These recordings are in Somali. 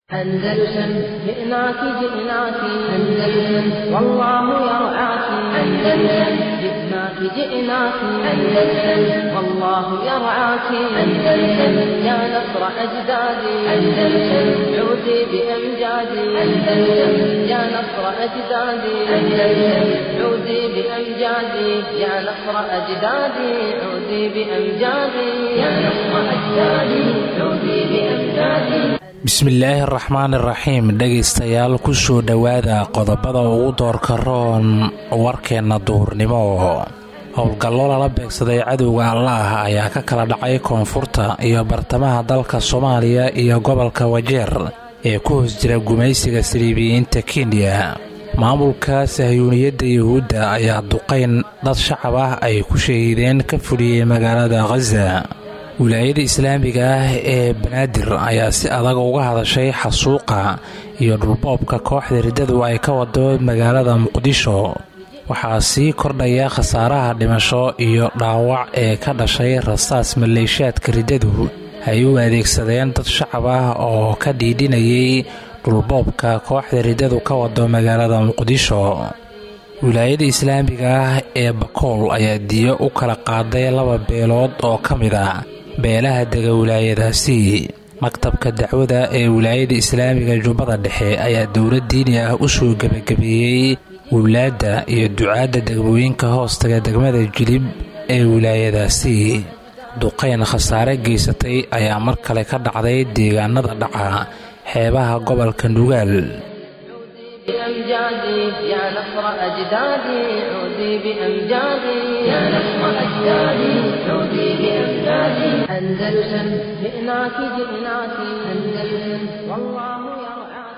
أندلسن جئناك جئناك أندلسن والله يرعاك أندلسن جئناك جئناك أندلسن والله يرعاك أندلسن يا نصر أجدادي أندلسن عودي بأمجادي أندلسن يا نصر أجدادي أندلسن عودي بأمجادي يا نصر أجدادي عودي بأمجادي يا نصر أجدادي عودي بأمجادي bismillaahi araxmaan iraxiim dhegaystayaal kusoo dhowaada qodobada ugu doorka roon warkeenna duhurnimo howlgallo lala beegsaday cadowga allaah ayaa ka kala dhacay koonfurta iyo bartamaha dalka soomaaliya iyo gobolka wajeer ee ku hoos jira gumaysiga saliibiyiinta kenya maamulka sahyuuniyadda yuhuudda ayaa duqayn dad shacab ah ay ku shahiideen ka fuliyey magaalada khaza wilaayada islaamiga ah ee banaadir ayaa si adag uga hadashay xasuuqa iyo dhulboobka kooxda riddadu ay ka wado magaalada muqdisho waxaa sii kordhaya khasaaraha dhimasho iyo dhaawac ee ka dhashay rasaas maleeshaadka riddadu ay u adeegsadeen dad shacab ah oo ka dhiidhinayay dhulboobka kooxda riddadu ka wado magaalada muqdisho wilaayada islaamiga ah ee bakool ayaa diyo u kala qaaday laba beelood oo ka mid ah beelaha dega wilaayadaasi maktabka dacwada ee wilaayada islaamiga jubbada dhexe ayaa dowlad diini ah u soo gebagabeeyey wilaadda iyo ducaadda degmooyinka hoostaga degmada jilib ee wilaayadaasi duqayn khasaare geysatay ayaa mar kale ka dhacday deegaanada dhaca xeebaha gobolka nugaal بأمجادي يا نصر أجدادي عودي بأمجادي يا نصر أجدادي عودي بأمجادي أندلسن جئناك جئناك أندلسن والله يرعاك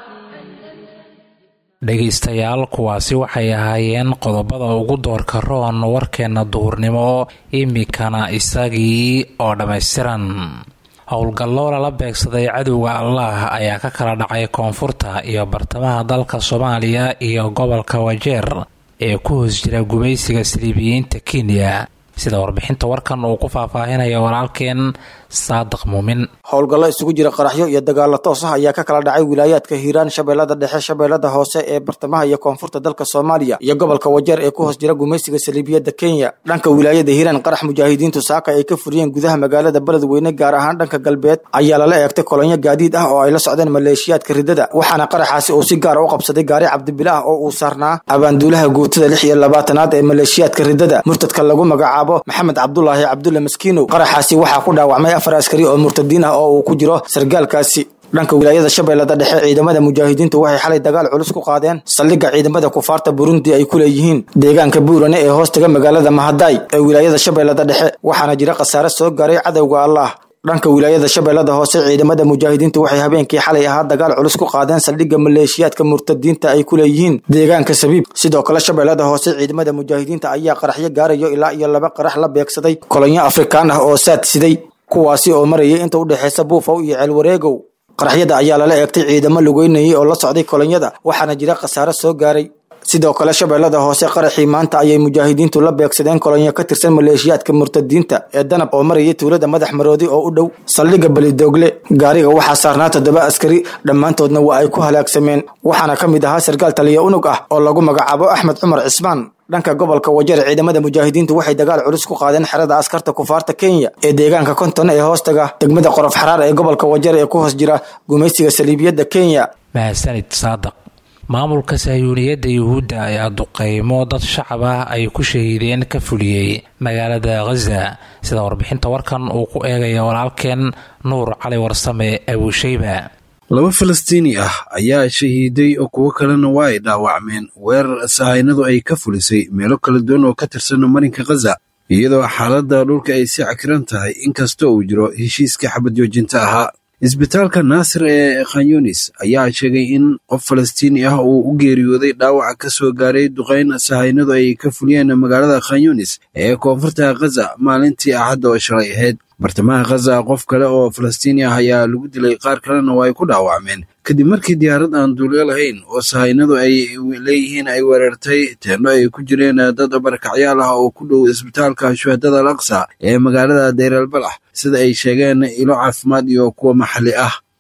dhegaystayaal kuwaasi waxay ahaayeen qodobada ugu doorka roon warkeenna duhurnimo imikana isagii oo dhammaystiran howlgallo lala beegsaday cadowga allaah ayaa ka kala dhacay koonfurta iyo bartamaha dalka soomaaliya iyo gobolka wajeer ee ku hoos jira gumaysiga saliibiyiinta kenya sida warbixinta warkan uu ku faahfaahinaya walaalkeen saadiq muumin howlgallo isugu jira qaraxyo iyo dagaalo toos ah ayaa ka kala dhacay wilaayaadka hiiraan shabeellada dhexe shabeellada hoose ee bartamaha iyo koonfurta dalka soomaaliya iyo gobolka wajeer ee ku hoos jira gumaysiga saliibiyadda kenya dhanka wilaayada hiiraan qarax mujaahidiintu saaka ay ka furiyeen gudaha magaalada beledweyne gaar ahaan dhanka galbeed ayaa lala eegtay kolonyo gaadiid ah oo ay la socdeen maleeshiyaadka riddada waxaana qaraxaasi uu si gaara u qabsaday gaari cabdibilaah oo uu saarnaa abaanduulaha guutada lix iyo labaatanaad ee maleeshiyaadka riddada murtadka lagu magacaabo maxamed cabdulaahi cabdulle maskiinow qaraxaasi waxaa ku dhaawacmay afar askari oo murtadiin ah oo uu ku jiro sargaalkaasi dhanka wilaayada shabeellada dhexe ciidamada mujaahidiintu waxay xalay dagaal culus ku qaadeen saldhigga ciidamada kufaarta burundi ay ku leeyihiin deegaanka buurane ee hoostaga magaalada mahadaay ee wilaayada shabeellada dhexe waxaana jira khasaare soo gaaray cadowga allaah dhanka wilaayada shabeellada hoose ciidamada mujaahidiintu waxay habeenkii xalay ahaa dagaal culus ku qaadeen saldhigga maleeshiyaadka murtadiinta ay ku leeyihiin deegaanka sabiib sidoo kale shabeellada hoose ciidamada mujaahidiinta ayaa qaraxyo gaarayo ilaa iyo laba qarax la beegsaday kolonyo afrikaan ah oo saad siday kuwaasi oo marayay inta u dhexaysa buufow iyo ceelwareegow qaraxyada ayaa lala eegtay ciidamo lugeynayay oo la socday kolonyada waxaana jira khasaare soo gaaray sidoo kale shabeellada hoose qaraxii maanta ayay mujaahidiintu la beegsadeen kolonyo ka tirsan maleeshiyaadka murtadiinta ee danab oo marayay tuulada madax maroodi oo u dhow saldhigga belidoogle gaariga waxaa saarnaa toddoba askari dhammaantoodna waa ay ku halaagsameen waxaana ka mid ahaa sarkaal taliya unug ah oo lagu magacaabo axmed cumar cismaan dhanka gobolka wajeer ciidamada mujaahidiintu waxay dagaal culus ku qaadeen xerada askarta kufaarta kenya ee deegaanka konton ee hoostaga degmada qorof xaraar ee gobolka wajeer ee ku hoos jira gumaysiga saliibiyadda kenya mahadsanid saadiq maamulka sahyuuniyadda yuhuudda ayaa duqeymo dad shacab ah ay ku shahiideen ka fuliyey magaalada khaza sida warbixinta warkan uu ku eegaya walaalkeen nuur cali warsame abuusheyba laba falastiini ah ayaa shahiiday oo kuwo kalena waa ay dhaawacmeen weerar sahaynadu ay ka fulisay meelo kala duwan oo ka tirsan marinka khaza iyadoo xaaladda dhulka ay si cakiran tahay inkastoo uu jiro heshiiska xabadjoojinta ahaa isbitaalka naasir ee khanyunis ayaa sheegay in qof falastiini ah uu u geeriyooday dhaawaca ka soo gaaray duqayn sahaynadu ay ka fuliyeen magaalada khanyunis ee koonfurta khaza maalintii axadda oo shalay ahayd bartamaha khaza qof kale oo falastiini ah ayaa lagu dilay qaar kalena waa ay ku dhaawacmeen kadib markii diyaarad aan duulyo lahayn oo sahaynadu ay leeyihiin ay weerartay teeno ay ku jireen dad barakacyaal ah oo ku dhow isbitaalka shuhadada al aqsa ee magaalada dayr albalax sida ay sheegeen ilo caafimaad iyo kuwa maxalli ah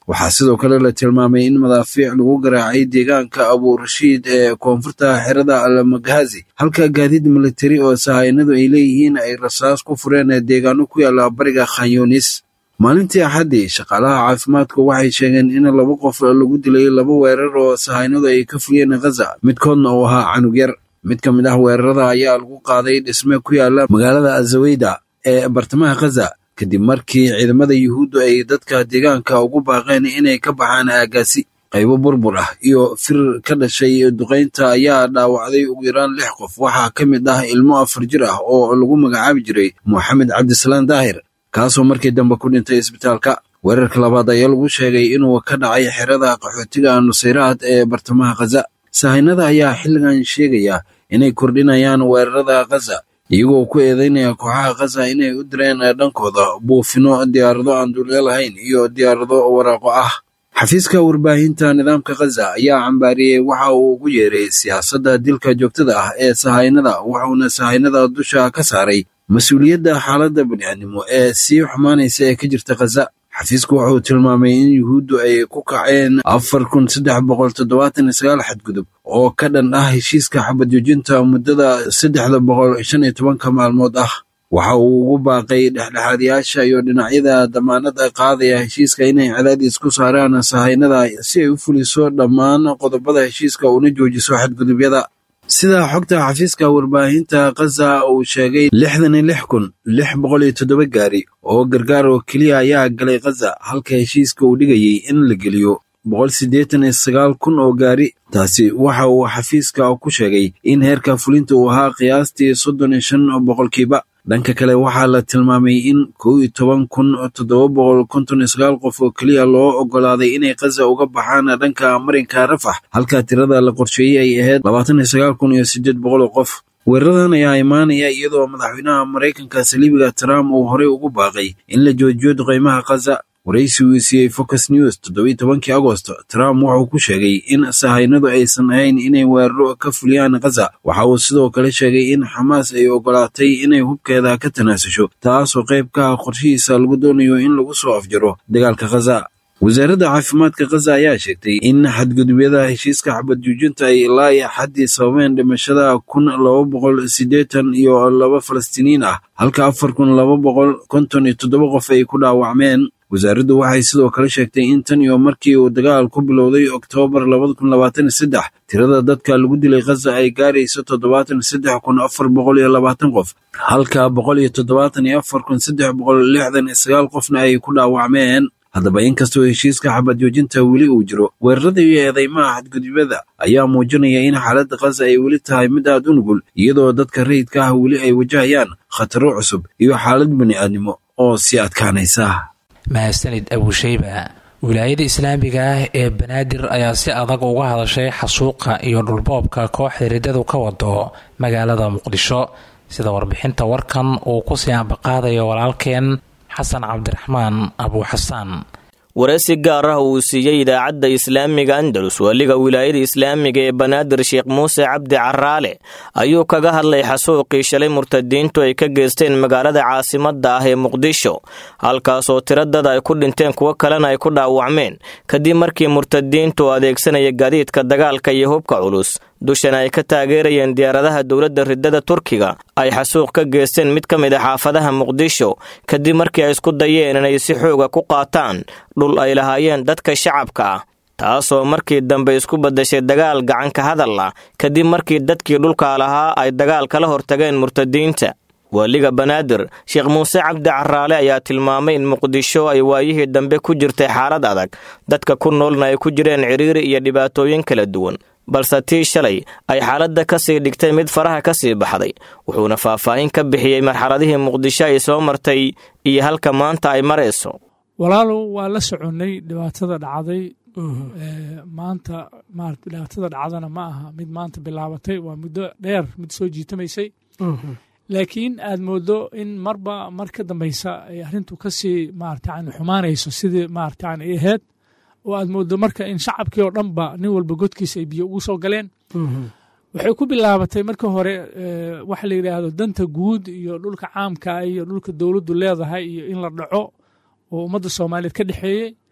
waxaa sidoo kale la tilmaamay in madaafiic lagu garaacay deegaanka abuurashiid ee koonfurta xerada almaghazi halka gaadiid militari oo sahaynadu ay leeyihiin ay rasaas ku fureen deegaano ku yaala bariga khanyunis maalintii axaddii shaqaalaha caafimaadku waxay sheegeen in laba qof lagu dilay laba weerar oo sahaynadu ay ka fuliyeen khaza midkoodna uu ahaa canug yar mid ka mid ah weerarada ayaa lagu qaaday dhisme ku yaala magaalada azaweyda ee bartamaha khaza kadib markii ciidamada yuhuuddu ay dadka deegaanka ugu baaqeen inay ka baxaan aagaasi qaybo burbur ah iyo fir ka dhashay duqaynta ayaa dhaawacday ugu yaraan lix qof waxaa ka mid ah ilmo afar jir ah oo lagu magacaabi jiray moxamed cabdisalaan daahir kaasoo markii dambe ku dhintay isbitaalka weerarka labaad ayaa lagu sheegay inuu ka dhacay xerada qaxootiga nusayraad ee bartamaha khaza sahaynada ayaa xilligan sheegaya inay kordhinayaan weerarada khaza iyagoo ku eedeynaya kooxaha khaza inay u direen dhankooda buufino diyaarado aan duulyo lahayn iyo diyaarado waraaqo ah xafiiska warbaahinta nidaamka khaza ayaa cambaariyey waxa uu ugu yeeray siyaasadda dilka joogtada ah ee sahaynada wuxuuna sahaynada dusha ka saaray mas-uuliyadda xaaladda bani'aadnimo ee sii xumaanaysa ee ka jirta khaza xafiisku wuxuu tilmaamay in yuhuuddu ay ku kaceen afar kun saddex boqol toddobaatan iyo sagaal xadgudub oo ka dhan ah heshiiska xabadjoojinta muddada saddexda boqol shan iyo tobanka maalmood ah waxa uu ugu baaqay dhexdhexaadayaasha iyo dhinacyada damaanada qaadaya heshiiska inay cadaadis ku saaraan sahaynada si ay u fuliso dhammaan qodobada heshiiska una joojiso xadgudubyada sida xogta xafiiska warbaahinta khaza uu sheegay lixdan iyo lix kun lix boqol iyo toddoba gaari oo gargaar oo keliya ayaa galay khaza halka heshiiska uu dhigayay in la geliyo boqol siddeetan iyo sagaal kun oo gaari taasi waxa uu xafiiska ku sheegay in heerka fulinta uu ahaa qiyaastii soddon iyo shan boqolkiiba dhanka kale waxaa la tilmaamay in kow iyo toban kun toddoba boqol konton iyo sagaal qof oo keliya loo oggolaaday inay khaza uga baxaan dhanka marinka rafax halka tirada la qorsheeyey ay ahayd labaatan iyo sagaal kun iyo siddeed boqol oo qof weeraradan ayaa imaanaya iyadoo madaxweynaha maraykanka saliibiga trump uu horey ugu baaqay in la joojiyo duqaymaha khaza waraysi uu siiyey focus news toddobiyi tobankii agost trump wuxuu ku sheegay in sahaynadu aysan ahayn inay weeraro ka fuliyaan khaza waxa uu sidoo kale sheegay in xamaas ay oggolaatay inay hubkeeda ka tanaasusho taasoo qayb ka ah qorshihiisa lagu doonayo in lagu soo afjaro dagaalka khaza wasaaradda caafimaadka khaza ayaa sheegtay in xadgudubyada heshiiska xabad juujinta ay ilaa iyo xaddii sababeen dhimashada kun laba boqol siddeetan iyo laba falastiiniyiin ah halka afar kun laba boqol konton iyo toddoba qof ay ku dhaawacmeen wasaaraddu waxay sidoo kale sheegtay in tan iyo markii uu dagaal ku bilowday oktoobar labada kun labaatan iyo saddex tirada dadka lagu dilay khaza ay gaarayso toddobaatan iyo saddex kun afar boqol iyo labaatan qof halka boqol iyo toddobaatan iyo afar kun saddex boqol lixdan iyo sagaal qofna ay ku dhaawacmeen haddaba inkastoo heshiiska xabad joojinta weli uu jiro weerarada iyo eedeymaha xadgudubyada ayaa muujinaya in xaaladda khaza ay weli tahay mid aad u nugul iyadoo dadka rayidka ah weli ay wajahayaan khataro cusub iyo xaalad bani'aadnimo oo sii adkaanaysa mahadsanid abusheyba wilaayada islaamiga ah ee banaadir ayaa si adag uga hadashay xasuuqa iyo dhulboobka kooxda riddadu ka wado magaalada muqdisho sida warbixinta warkan uu kusii ambaqaadayo walaalkeen xasan cabdiraxmaan abuuxasaan wareysi gaar ah uu siiyey idaacadda islaamiga andalus weliga wilaayada islaamiga ee banaadir sheekh muuse cabdi caraale ayuu kaga hadlay xasuuqii shalay murtadiintu ay ka geysteen magaalada caasimadda ah ee muqdisho halkaasoo tiro dad ay ku dhinteen kuwo kalena ay ku dhaawacmeen kadib markii murtadiintu adeegsanaya gaadiidka dagaalka iyo hubka culus dushana ay ka taageerayeen diyaaradaha dowladda riddada turkiga ay xasuuq ka geysteen mid ka mid a xaafadaha muqdisho kadib markii ay isku dayeen inay si xooga ku qaataan dhul ay lahaayeen dadka shacabka ah taasoo markii dambe isku baddashay dagaal gacanka hadal ah kadib markii dadkii dhulka lahaa ay dagaal kala hortageen murtadiinta waaliga banaadir sheekh muuse cabdi caraale ayaa tilmaamay in muqdisho ay waayihii dambe ku jirtay xaalad adag dadka ku noolna ay ku jireen cidhiiri iyo dhibaatooyin kala duwan balse tii shalay ay xaaladda ka sii dhigtay mid faraha ka sii baxday wuxuuna faahfaahin ka bixiyey marxaladihii muqdisho ay soo martay iyo halka maanta ay marayso walaalow waa la soconnay dhibaatada dhacday maanta maarata dhibaatada dhacdana ma aha mid maanta bilaabatay waa muddo dheer mid soo jiitamaysay laakiin aad moodo in marba mar ka dambaysa ay arrintu kasii maarata yani xumaanayso sidii maarata yani ay ahayd oo aad moodo marka in shacabkii oo dhanba nin walba godkiisa ay biyo ugu soo galeen waxay ku bilaabatay marka hore waxa la yidhaahdo danta guud iyo dhulka caamka iyo dhulka dowladdu leedahay iyo in la dhaco oo ummadda soomaaliyeed ka dhexeeyey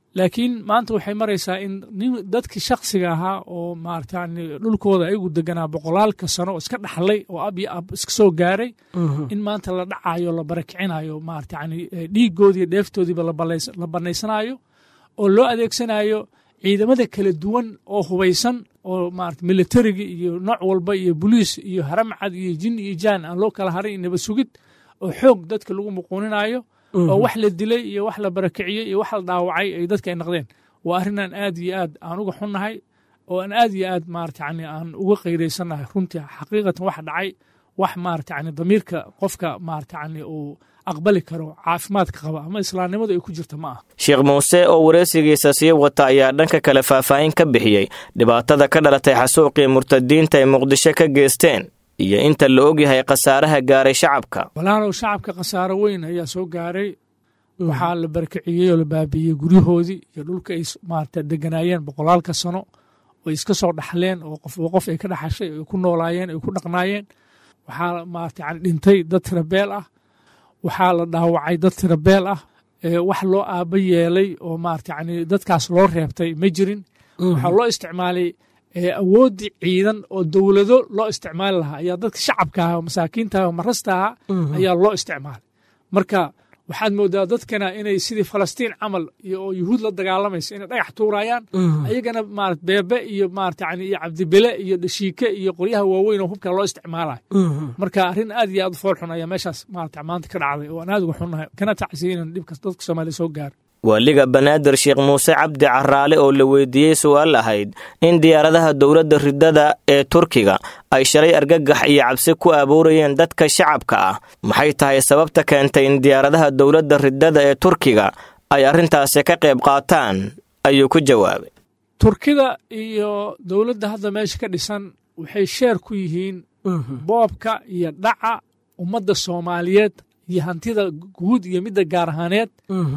laakiin maanta waxay maraysaa in nin dadkii shaksiga ahaa oo maarata yani dhulkooda ayagu deganaa boqolaalka sano oo iska dhaxlay oo ab iyo ab iska soo gaaray in maanta la dhacayo la barakicinayo maarata yani dhiigoodii dheeftoodiiba la banaysanayo oo loo adeegsanayo ciidamada kala duwan oo hubaysan oo maarata militariga iyo nooc walba iyo boliis iyo haramcad iyo jin iyo jaan aan loo kala harin iyo nabad sugid oo xoog dadka lagu muquuninayo oo wax la dilay iyo wax la barakiciyey iyo wax la dhaawacay ay dadka ay naqdeen waa arrinaan aad iyo aad aan uga xunnahay oo aan aad iyo aad maarata yani aan uga qayraysannahay runtii xaqiiqatan wax dhacay wax maarata yani damiirka qofka maarata yani uu aqbali karo caafimaadka qaba ama islaamnimadu ay ku jirta ma ah sheekh muuse oo wareysigiisa sii wata ayaa dhanka kale faahfaahin ka bixiyey dhibaatada ka dhalatay xasuuqii murtadiinta ay muqdisho ka geysteen iyo inta la ogyahay khasaaraha gaaray shacabka walaalow shacabka khasaaro weyn ayaa soo gaaray waxaa la barakiciyey oo la baabiiyey guryahoodii iyo dhulka ay maarata deganaayeen boqolaalka sano oo iska soo dhaxleen oo qofba qof ay ka dhaxashay ay ku noolaayeen ay ku dhaqnaayeen waxaa maarata yani dhintay dad tirabeel ah waxaa la dhaawacay dad tirabeel ah wax loo aaba yeelay oo maarata yani dadkaas loo reebtay ma jirin waxaa loo isticmaalay awooddii ciidan oo dowlado loo isticmaali lahaa ayaa dadka shacabka ah masaakiinta ah marasta ah ayaa loo isticmaalay marka waxaad moodaa dadkana inay sidii falastiin camal oo yuhuud la dagaalamaysa inay dhagax tuurayaan ayagana marat beebe iyo maarata yani iyo cabdibele iyo dhashiike iyo qoryaha waaweyn oo hubka loo isticmaalayo marka arrin aad iyo aad u fool xun ayaa meeshaas maarata maanta ka dhacday oo aan aad uga xunnahay kana tacsiya inaan dhibkas dadka soomaaliya soo gaaro waaliga banaadir sheekh muuse cabdi caraale oo la weydiiyey su-aal ahayd in diyaaradaha dowladda ridada ee turkiga ay shalay argagax iyo cabsi ku abuurayeen dadka shacabka ah maxay tahay sababta keentay in diyaaradaha dowladda ridada ee turkiga ay arrintaasi ka qayb qaataan ayuu ku jawaabay turkida iyo dowladda hadda meesha ka dhisan waxay sheer ku yihiin boobka iyo dhaca ummadda soomaaliyeed iyo hantida guud iyo midda gaar ahaaneed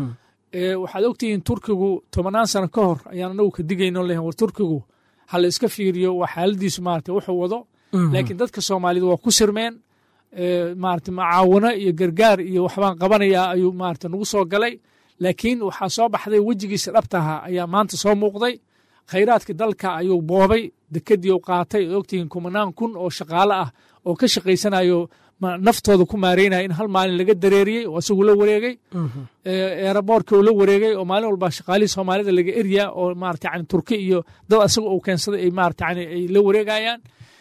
waxaad ogtihiin turkigu tobannaan sano ka hor ayaan anagu ka digayno lehan war turkigu ha la iska fiiriyo waa xaaladiisu maarata wuxuu wado laakiin dadka soomaaliyed waa ku sirmeen maarata macaawano iyo gargaar iyo waxbaan qabanayaa ayuu maarata nagu soo galay laakiin waxaa soo baxday wejigiisa dhabtaha ayaa maanta soo muuqday khayraadka dalka ayuu boobay dekedii u qaatay oo ogtihiin kumanaan kun oo shaqaale ah oo ka shaqaysanayo naftooda ku maareynaya in hal maalin laga dareeriyey oo isagu la wareegay eeraboorka uu la wareegay oo maalin walba shaqaalihii soomaalida laga eryaa oo maarata yani turki iyo dad asaga uu keensaday ay maarata yani ay la wareegayaan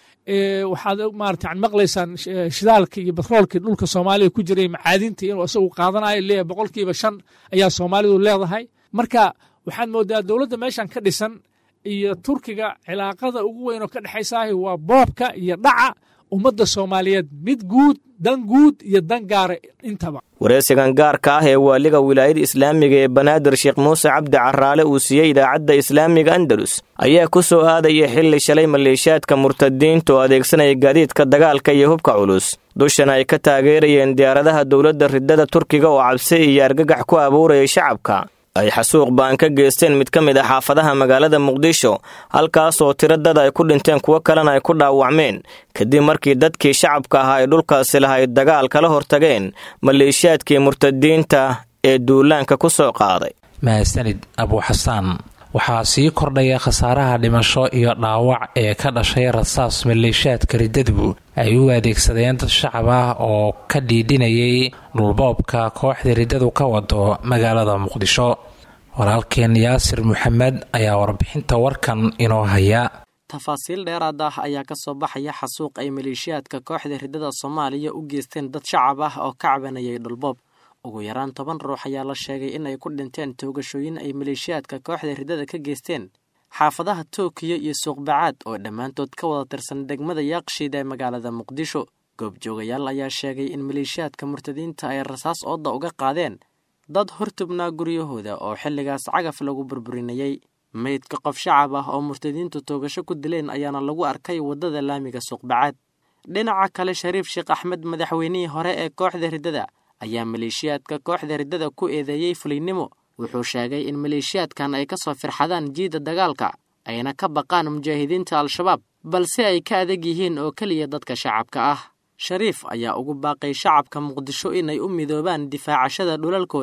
waxaad maarata yani maqlaysaan shidaalka iyo batroolka dhulka soomaaliya ku jiray macaadinta inuu isagu qaadanayo leeyahay boqolkiiba shan ayaa soomaalidu leedahay marka waxaad moodaa dowladda meeshan ka dhisan iyo turkiga cilaaqada ugu weyn oo ka dhexaysaah waa boobka iyo dhaca ummadda soomaaliyeed mid guud dan guud iyo dan gaara intaba wareysigan gaarka ah ee waaliga wilaayada islaamiga ee banaadir sheekh muuse cabdi caraale uu siiyey idaacadda islaamiga andalus ayaa ku soo aadaya xilli shalay maleeshiyaadka murtadiinta oo adeegsanaya gaadiidka dagaalka iyo hubka culus dushana ay ka taageerayeen diyaaradaha dowladda ridada turkiga oo cabsi iyo argagax ku abuurayay shacabka ay xasuuq baan ka geysteen mid ka mid ah xaafadaha magaalada muqdisho halkaasoo tiro dad ay ku dhinteen kuwo kalena ay ku dhaawacmeen kadib markii dadkii shacabka ahaa ay dhulkaasi lahayd dagaal kala hortageen maleeshiyaadkii murtadiinta ee duulaanka ku soo qaaday mahadsanid abuuxasaan waxaa sii kordhaya khasaaraha dhimasho iyo dhaawac ee ka dhashay rasaas maleeshiyaadka riddadu ay u adeegsadeen dad shacab ah oo ka dhiidhinayay dhulboobka kooxda riddadu ka wado magaalada muqdisho walaalkeen yaasir maxamed ayaa warbixinta warkan inoo haya tafaasiil dheeraad ah ayaa ka soo baxaya xasuuq ay maleeshiyaadka kooxda riddada soomaaliya u geysteen dad shacab ah oo ka cabanayay dhulboob ugu yaraan toban ruux ayaa la sheegay in ay ku dhinteen toogashooyin ay maleeshiyaadka kooxda riddada ka geysteen xaafadaha tookiyo iyo suuqbacaad oo dhammaantood ka wada tirsan degmada yaaqshiid ee magaalada muqdisho goobjoogayaal ayaa sheegay in maleeshiyaadka murtadiinta ay rasaas ooda uga qaadeen dad hortubnaa guryahooda oo xilligaas cagaf lagu burburinayey meydka qof shacab ah oo murtadiintu toogasho ku dileen ayaana lagu arkay waddada laamiga suuqbacaad dhinaca kale shariif sheekh axmed madaxweynihii hore ee kooxda riddada ayaa maleeshiyaadka kooxda riddada ku eedeeyey fuliynimo wuxuu sheegay in maleeshiyaadkan ay ka soo firxadaan jiidda dagaalka ayna ka baqaan mujaahidiinta al-shabaab balse ay ka adag yihiin oo keliya dadka shacabka ah shariif ayaa ugu baaqay shacabka muqdisho inay u midoobaan difaacashada dhulalkooda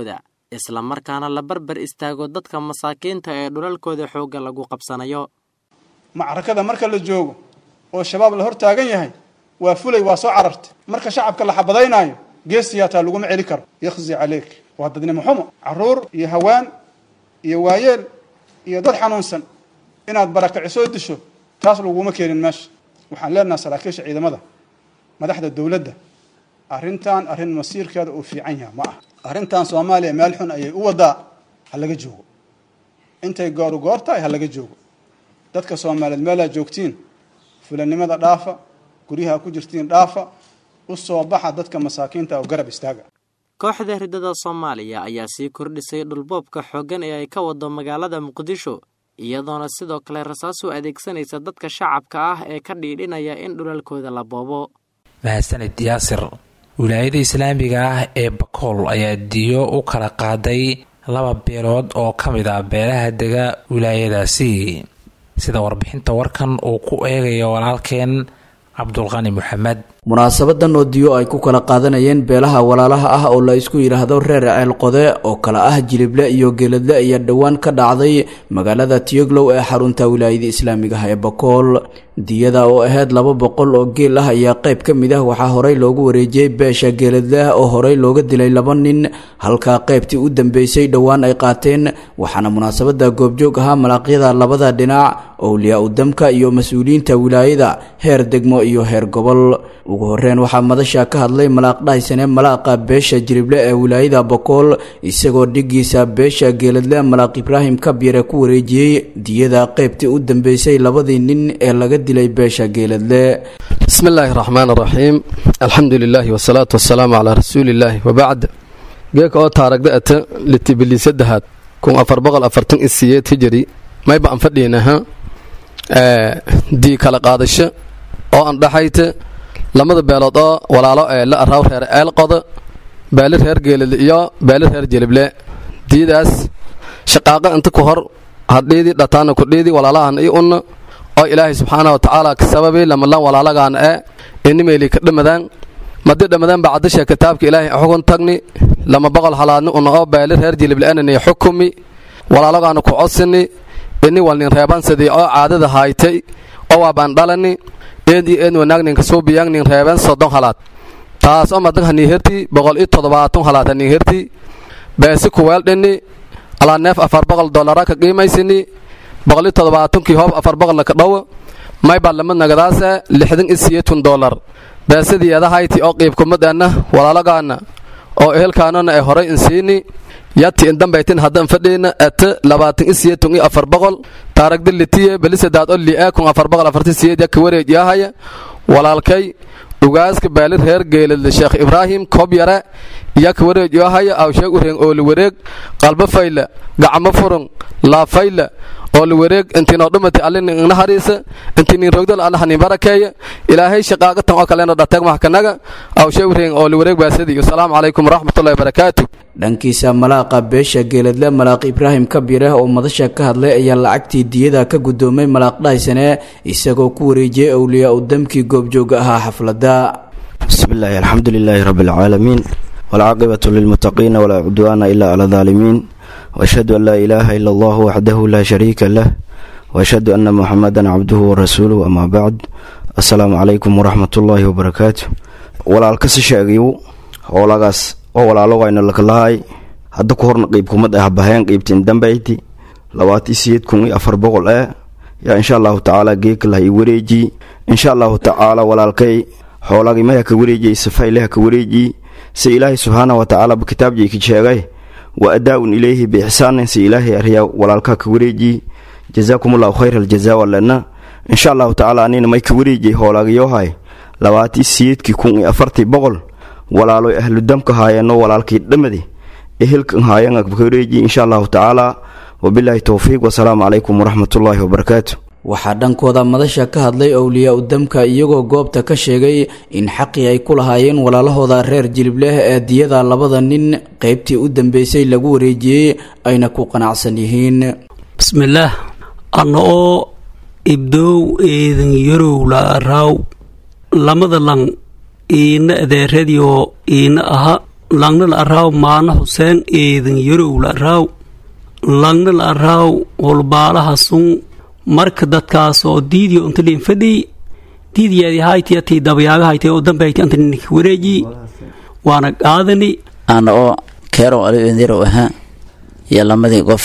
islamarkaana la barbar istaago dadka masaakiinta ee dhulalkooda xoogga lagu qabsanayo macrakada marka la joogo oo shabaab la hor taagan yahay waa fulay waa soo carartay marka shacabka la xabadaynaayo geesiyaataa laguma celi karo yakhzi caleyk waa dadnimo xumo caruur iyo hawaan iyo waayeel iyo dad xanuunsan inaad barakacisoo disho taas laguma keenin meesha waxaan leenaha saraakiisha ciidamada madaxda dowladda arrintan arrin masiirkeeda uu fiican yaha ma ah arrintan soomaaliya meel xun ayay u wadaa ha laga joogo intay gooru goor tahay ha laga joogo dadka soomaaliyeed meelaa joogtiin fulanimada dhaafa guryaha ku jirtiin dhaafa u soo baxa dadka masaakiinta oo garab istaaga kooxda riddada soomaaliya ayaa sii kordhisay dhulboobka xooggan ee ay ka wado magaalada muqdisho iyadoona sidoo kale rasaas u adeegsanaysa dadka shacabka ah ee ka dhiidhinaya in dhulalkooda la boobo mahadsanid yaasir wilaayada islaamiga ah ee bakool ayaa diyo u kala qaaday laba beelood oo ka mid ah beelaha dega wilaayadaasi sida warbixinta warkan uu ku eegayo walaalkeen cabdulqani maxamed munaasabadan oo diyo ay ku kala qaadanayeen beelaha walaalaha ah oo la isku yidhaahdo reer ceelqode oo kala ah jilible iyo geeladle ayaa dhowaan ka dhacday magaalada tiyoglow ee xarunta wilaayada islaamiga ah ee bakool diyada oo ahayd laba boqol oo geel ah ayaa qayb ka mid ah waxaa horey loogu wareejiyey beesha geeladleh oo horey looga dilay laba nin halkaa qaybtii u dambeysay dhowaan ay qaateen waxaana munaasabada goobjoog ahaa malaaqyada labada dhinac owliyaa udamka iyo mas-uuliyiinta wilaayada heer degmo iyo heer gobol ugu horeyn waxaa madasha ka hadlay malaaq dhahaysane malaaqa beesha jirible ee wilaayada bokool isagoo dhigiisa beesha geeladle malaaq ibraahim kabyare ku wareejiyey diyada qaybtii u dambeysay labadii nin ee laga dilay beesha geeladle bismi illaahi raxmaan raxiim alxamdu lilaahi wasalaatu wasalaamu calaa rasuulillaahi wabacd geeka oo taaragda ata litibiliisadahaad kun afar boqol afartan isiyeed hijiri mayba aan fadhiinaha dii kala qaadasho oo aan dhaxayta lamada beelood oo walaalo ee la araaw reer eelqoda beeli reer geelid iyo beeli reer jelible diidaas shaqaaqa inta ku hor hadhiidii dhataana kudhiidii walaalahan i unna oo ilaahay subxaana wa tacaala ka sababay lamalan walaalagaana ee inimeyli ka dhamadaan madi dhamadaan bacdasha kitaabka ilaahay xugun tagni lama boqol halaadni una oo beeli reer jelible enani xukumi walaalagaana ku codsini ini walnin reebansadii oo caadada haaytay oo waabaan dhalani eed iyo eed wanaagninka suubiyangnin reeben soddon halaad taas oo madan hanii herti boqol iyo toddobaatan halaad hanii herti beesi kuweeldhini alaa neef afar boqol dollara ka qiimaysini boqol iyo toddobaatankii hoob afar boqolna ka dhow maybaa lama nagadaase lixdan iyo siyeetun dollar beesadii eedahayti oo qiibkumadeenna walaalagaana oo ehelkaanona ee horay insiini yati indambaytin haddan fadhiina ete labaatan i siyeetun iyo afar boqol taaragda litiye belisadaad oo li'e kun afar boqol afartan siyeed yaka wareej yaahaya walaalkay ugaaska beeli reer geeladle sheekh ibraahim koob yare yaka wareej yaahaya awsheeg ureeng ooli wareeg qalbo fayla gacmo furun laafayla ooli wareeg intiinoo dhumati allin igna hariisa intiinin rogdal allahanin barakeeya ilaahay shaqaaqatan oo kalena dhateeg maxkanaga awsheeg ureeng ooli wareeg baasadii asalaamu calaykum waraxmatullahi wabarakaatu dhankiisa malaaqa beesha geeladle malaaq ibraahim kabireh oo madasha ka hadlay ayaa lacagtii diyada ka guddoomay malaaq dhahaysane isagoo ku wareejiyey owliyaa u damkii goobjooga ahaa xafladda bismillaahi alxamdu lilaahi rabbi alcaalamiin waalcaaqibatu lilmuttaqiina walaa cudwaana ilaa cala daalimiin waashhadu an laa ilaaha ila allahu waxdahu laa shariika lah waashhadu anna muxamadan cabduhu warasuuluhu amaa bacd assalaamu calaykum waraxmatullaahi wabarakaatu walaalkasi sheegayu howlagaas oo walaalo wayna lakalahay hadda ku horna qiibkumad ah baheen qiibtin dambayti labaati siyeed kun iyo afar boqol eh yaa insha allahu tacaala geekalah i wareeji insha allahu tacaala walaalkay xoolagii maya ka wareejiyay safayleha ka wareeji si ilaahay subxaana wa tacaala kitaabjay ka sheegay wa adaa-un ilayhi biixsaanin si ilaahay aryaa walaalkaa ka wareeji jazaakum allahu khayra aljazaa walena insha allahu tacaala anina may ka wareejiyay hoolagayohay labaati siyeedkii kun iyo afartii boqol walaaloy ahludamka haayeenoo walaalkii dhammadi ehelkan haayan ka wareeji insha allahu tacaala wabilaahi towfiiq wasalaamu calaykum waraxmatullaahi wabarakaatu waxaa dhankooda madasha ka hadlay owliyaa udamka iyagoo goobta ka sheegay in xaqii ay ku lahaayeen walaalahooda reer jilibleh ee diyada labada nin qaybtii u dambeysay lagu wareejiyey ayna ku qanacsan yihiin bismillaah anna oo ibdoow eedan yarow la raaw lamada lan iina adeeradioo iina aha langna la araaw maana xuseen eedan yarow la araaw langna la araaw holbaalaha sun marka dadkaas oo diidiyo inta liin fadhiy diidiyaadi haytiyatii dabayaagahaytay oo dambaytay anta ninka wareeji waana qaadani ana oo keerow aliendirow ahaa iyo lamadii qof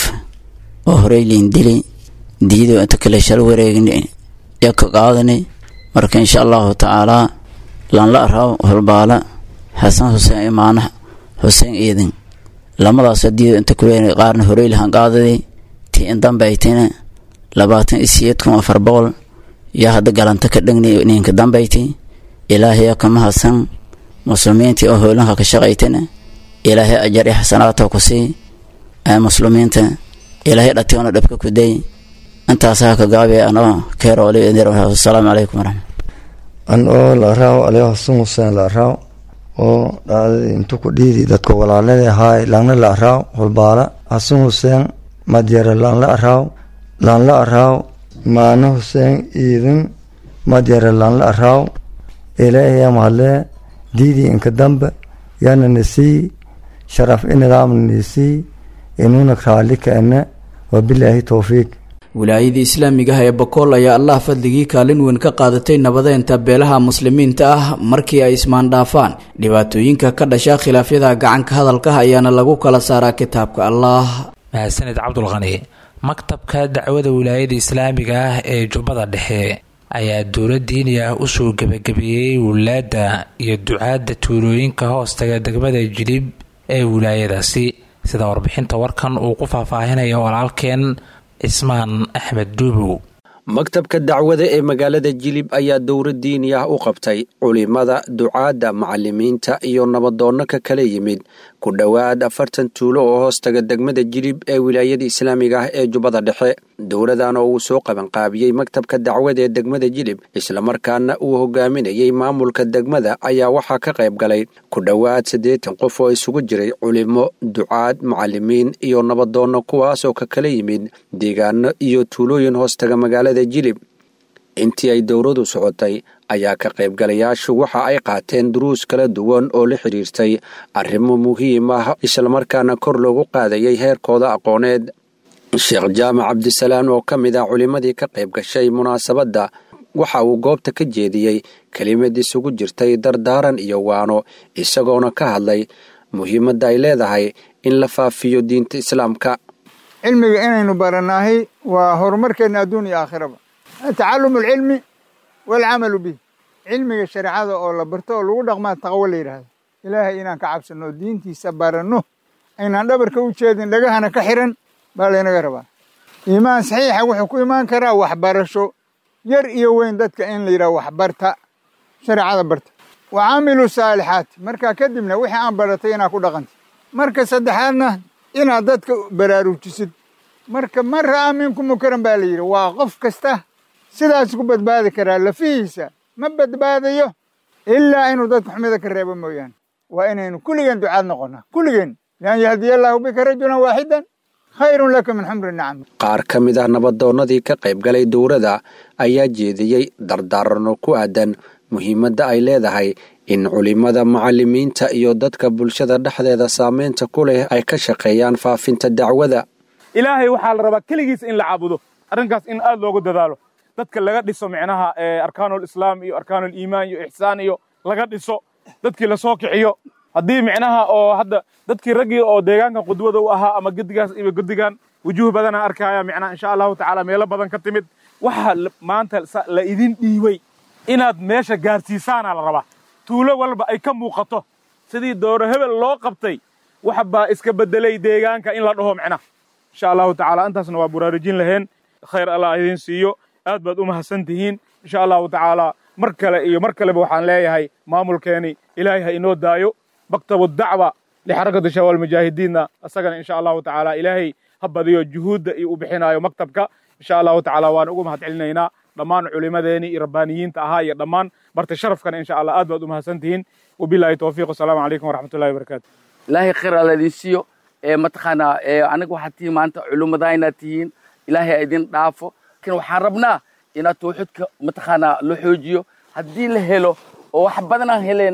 oo horey liin dili diido inta kale shal wareegni iyo ka qaadani marka insha allahu tacaalaa lanla araaw holbaala xasan xuseen imaana xuseen iidin lamadaasoo diido inta kule qaarna horey lahan qaadadi tii in dambaytina labaatan iyo siyeed kun afar boqol yaa hadda galanta ka dhegni ninka dambayti ilaahaya kama hadsan muslimiintii oo howlanka ka shaqaytana ilaahay ajar iyo xasanaata ku sii muslimiinta ilaahay dhationa dhabka ku day intaasaa ka gaabi anoo keeroasalaamu calaykum waraxmat an oo la raaw aliyo xasan xuseen la raaw oo dhacdadii intu ku dhiidi dadka walaalada ahaay laanla la araaw holbaala xasan xuseen madyare laanla araaw laanla araaw maano xuseen iidin madyare laanla araaw ilaahaya mahadlee diidii inka dambe yaana nisii sharaf inidaamna nisii inuuna raalli kaene wabilaahi towfiiq wilaayadii islaamiga ah ee bokool ayaa allah fadligii kaalin weyn ka qaadatay nabadeenta beelaha muslimiinta ah markii ay ismaandhaafaan dhibaatooyinka ka dhasha khilaafyada gacanka hadalka ayaana lagu kala saaraa kitaabka allah mahadsanid cabdulqani maktabka dacwada wilaayada islaamiga ah ee jubbada dhexe ayaa dowla diini ah usoo gebagabeeyey wulaadda iyo ducaadda tuulooyinka hoostaga degmada jilib ee wilaayadaasi sida warbixinta warkan uu ku faahfaahinaya walaalkeen cismaan axmed duubow maktabka dacwada ee magaalada jilib ayaa dowra diini ah u qabtay culimada ducaadda macalimiinta iyo nabadoonno ka kala yimid ku dhowaad afartan tuulo oo hoostaga degmada jilib ee wilaayada islaamiga ah ee jubbada dhexe dowladan oo uu soo qabanqaabiyey maktabka dacwada ee degmada jilib islamarkaana uu hogaaminayey maamulka degmada ayaa waxaa ka qayb galay ku dhowaad siddeetan qof oo isugu jiray culimo ducaad macalimiin iyo nabadoonno kuwaasoo ka kala yimid deegaano iyo tuulooyin hoostaga magaalada jilib intii ay dowladu socotay ayaa ka qaybgalayaashu waxa ay qaateen duruus kala duwan oo la xidhiirtay arrimo muhiim ah islamarkaana kor loogu qaadayay heerkooda aqooneed sheekh jaamac cabdisalaan oo ka mid ah culimmadii ka qayb gashay munaasabadda waxa uu goobta ka jeediyey kelimad isugu jirtay dardaaran iyo waano isagoona ka hadlay muhiimadda ay leedahay in la faafiyo diinta islaamka cilmiga inaynu baranaahay waa horumarkeenna adduun iyo aakhiraba tacalum alcilmi waalcamalu bih cilmiga shareecada oo la barto oo lagu dhaqmaa taqwo la yidhaahdo ilaahay inaan ka cabsanno diintiisa baranno aynaan dhabarka u jeedin dhagahana ka xiran baa laynaga rabaa iimaan saxiixa wuxuu ku imaan karaa waxbarasho yar iyo weyn dadka in la yidhaha waxbarta shareecada barta wa caamilu saalixaati markaa kadibna wixii aan baratay inaad ku dhaqanta marka saddexaadna inaad dadka baraarujisid marka man ra'aa minkum munkaran baa la yidhi waa qof kasta sidaas ku badbaadi karaa lafihiisa ma badbaadayo ilaa inuu dadka xumida ka reebo mooyaane waa inaynu kulligeen ducaad noqonnaa kulligeen lian yahdiya allaahu bika rajulan waaxidan khayrun laka min xumri nacam qaar ka mid ah nabadoonnadii ka qayb galay dowladda ayaa jeediyey dardaaranno ku aadan muhiimadda ay leedahay in culimmada macalimiinta iyo dadka bulshada dhexdeeda saameynta ku leh ay ka shaqeeyaan faafinta dacwada ilaahay waxaa la rabaa keligiisa in la caabudo arrinkaas in aad loogu dadaalo dadka laga dhiso micnaha arkaanulislaam iyo arkaanuliimaan iyo ixsaan iyo laga dhiso dadkii lasoo kiciyo haddii micnaha oo hadda dadkii raggii oo deegaanka qudwada u ahaa ama gedigaas iyo gedigan wujuuh badana arkaya micnaha insha allahu tacaala meelo badan ka timid waxaa maanta la idin dhiibay inaad meesha gaarsiisaana la rabaa tuulo walba ay ka muuqato sidii dooro hebel loo qabtay wax baa iska bedelay deegaanka in la dhaho micnaha insha allahu tacaala intaasna waa buraarujin laheen khayr allah idin siiyo aad baad u mahadsan tihiin insha allahu tacaala mar kale iyo mar kaleba waxaan leeyahay maamulkeeni ilaahay ha inoo daayo maktabu dacwa lixarakati shabaal mujaahidiinna isagana insha allahu tacaala ilaahay ha badiyo juhuudda iyo u bixinaayo maktabka insha allahu tacaala waan ugu mahad celinaynaa dhammaan culimadeeni iyo rabbaaniyiinta ahaa iyo dhammaan barta sharafkana insha allah aad baad u mahadsan tihiin wabillahi towfiiq wasalaamu calaykum waraxmatullahi wabarakaatu ilaahay khayr alla idin siiyo ee mataqaanaa ee anaga waxaad tihiin maanta culimmadaayna tihiin ilaahay idin dhaafo laakiin waxaan rabnaa inaad tawxiidka mataqaanaa la xoojiyo haddii la helo oo wax badanaan helaynaa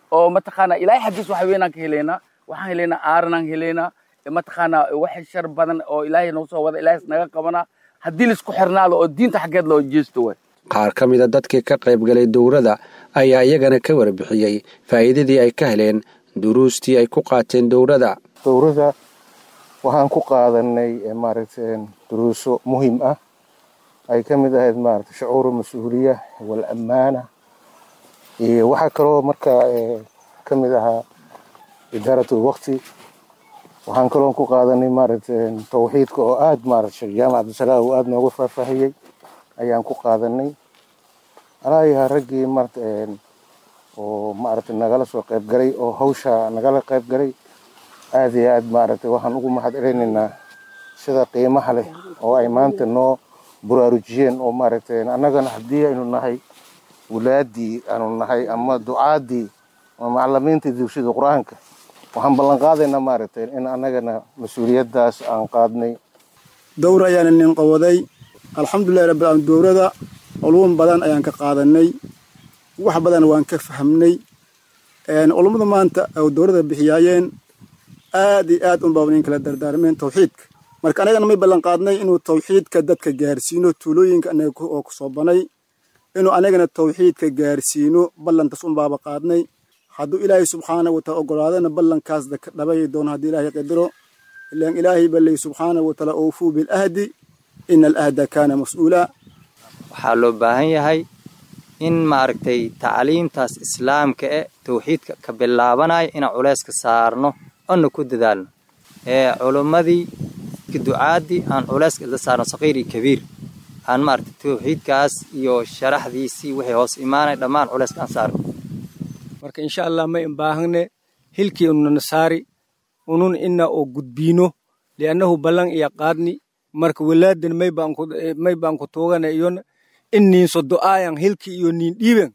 oo mataqaana ilaahay xaggiis wax weynaan ka helaynaa waxaan helaynaa aaranaan helaynaa mataqaana wax shar badan oo ilaahay noo soo wada ilaahay naga qabanaa haddii laisku xirnaado oo diinta xaggeed loo jeesto way qaar ka mida dadkii ka qayb galay dowrada ayaa iyagana ka warbixiyey faa'iidadii ay ka heleen duruustii ay ku qaateen dowrada dowrada waxaan ku qaadanay maaragtay duruuso muhiim ah ay ka mid ahayd maaragtay shucuuru mas-uuliya wal ammaana iyo waxaa kaloo marka ka mid ahaa idaaratul waqti waxaan kaloo ku qaadanay maaragtay tawxiidka oo aad maaragtay sheekh jaamac cabdisalaam uu aad noogu faahfaahiyey ayaan ku qaadanay alaayaha raggii maaragtay oo maaragtay nagala soo qayb galay oo hawsha nagala qayb galay aad iyo aad maaragtay waxaan ugu mahad celinaynaa sida qiimaha leh oo ay maanta noo buraarujiyeen oo maaragtay annagana haddii aynu nahay wulaadii aanu nahay ama ducaadii ama macalimiintii dugshida qur-aanka waxaan ballan qaadaynaa maaragtay in annagana mas-uuliyaddaas aan qaadnay dowr ayaana nin qawaday alxamdulillahi rabbil caalamiin dowrada culuum badan ayaan ka qaadanay wax badan waan ka fahmnay culummada maanta oo dowrada bixiyaayeen aad iyo aad unbaa nin kala dardaarmeen tawxiidka marka anagana may ballan qaadnay inuu tawxiidka dadka gaarsiino tuulooyinka anaga oo ku soo banay inuu anagana tawxiidka gaarsiino ballantaas unbaaba qaadnay hadduu ilaahay subxaana wataala ogolaadana ballankaas dhabay doono haddii ilaahay qadaro ilaan ilaahay ba leey subxaana wataala oofuu bilahdi ina alahda kaana mas-uula waxaa loo baahan yahay in maaragtay tacliimtaas islaamka e tawxiidka ka bilaabanaya inaan culayska saarno ona ku dadaalno ee culummadii ducaadii aan culayska isla saarno saqiir iyo kabiir aan maaragtay tawxiidkaas iyo sharaxdiisii wixii hoos imaanaya dhammaan culayska aan saarno marka insha allah may imbaahanne hilkii ununa saari unun ina oo gudbiino liannahu ballan iya qaadni marka walaadan may baan ku tuugana iyona in niinso do'aayan hilki iyo niin dhiiben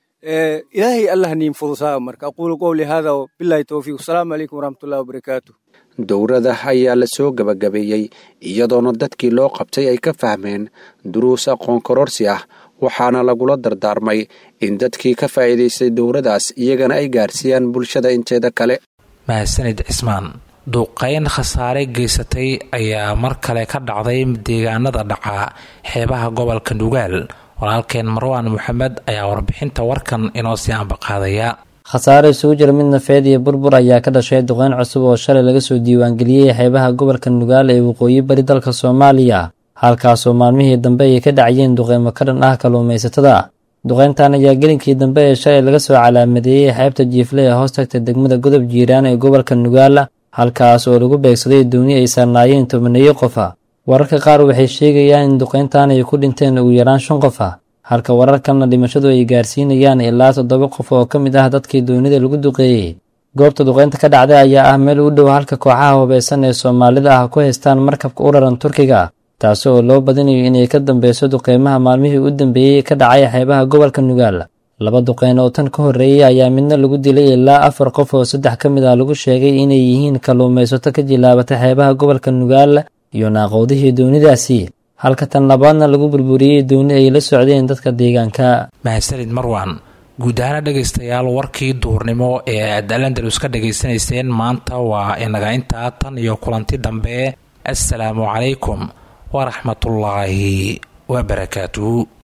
ilaahay allah niin fudusaa marka aquulu qowli hada billahi towfiiq asalaamu calaykum waraxmatullahi wabarakaatu dowrada ayaa la soo gabagabeeyey iyadoona dadkii loo qabtay ay ka fahmeen duruus aqoon kororsi ah waxaana lagula dardaarmay in dadkii ka faa'iidaystay dowradaas iyagana ay gaarsiiyaan bulshada inteeda kale mahadsanid cismaan duuqayn khasaare geysatay ayaa mar kale ka dhacday deegaanada dhaca xeebaha gobolka nugaal walaalkeen marwaan maxamed ayaa warbixinta warkan inoo sii ambaqaadaya khasaare isugu jira mid nafeed iyo burbur ayaa ka dhashay duqeyn cusub oo shalay laga soo diiwaangeliyey xeebaha gobolka nugaal ee waqooyi bari dalka soomaaliya halkaasoo maalmihii dambe ay ka dhacayeen duqeymo ka dhan ah kalluumaysatada duqeyntan ayaa gelinkii dambe ee shalay laga soo calaamadeeyey xeebta jiifle ee hoos tagta degmada godob jiiraan ee gobolka nugaal halkaas oo lagu beegsaday dooni ay saarnaayeen tobaneeyo qofa wararka qaar waxay sheegayaan in duqeyntan ay ku dhinteen ugu yaraan shan qof ah halka wararkanna dhimashadu ay gaarsiinayaan ilaa toddoba qof oo ka mid ah dadkii doonida lagu duqeeyey goobta duqeynta ka dhacday ayaa ah meel u dhow halka kooxaha hubaysan ee soomaalida ah ku haystaan markabka u raran turkiga taasi oo loo badinayo inay ka dambeyso duqeymaha maalmihii u dambeeyey ka dhacay xeebaha gobolka nugaal laba duqeyn oo tan ka horreeyey ayaa midna lagu dilay ilaa afar qof oo saddex ka mid ah lagu sheegay inay yihiin kalluumaysato ka jilaabata xeebaha gobolka nugaal iyo naaqowdihii doonidaasi halka tan labaadna lagu burburiyey dooni ay la socdeen dadka deegaanka mahadsanid marwan guud ahaana dhegaystayaal warkii duurnimo ee aad alandalus ka dhegaysanayseen maanta waa inaga intaa tan iyo kulanti dambe assalaamu calaykum waraxmatullaahi wabarakaatu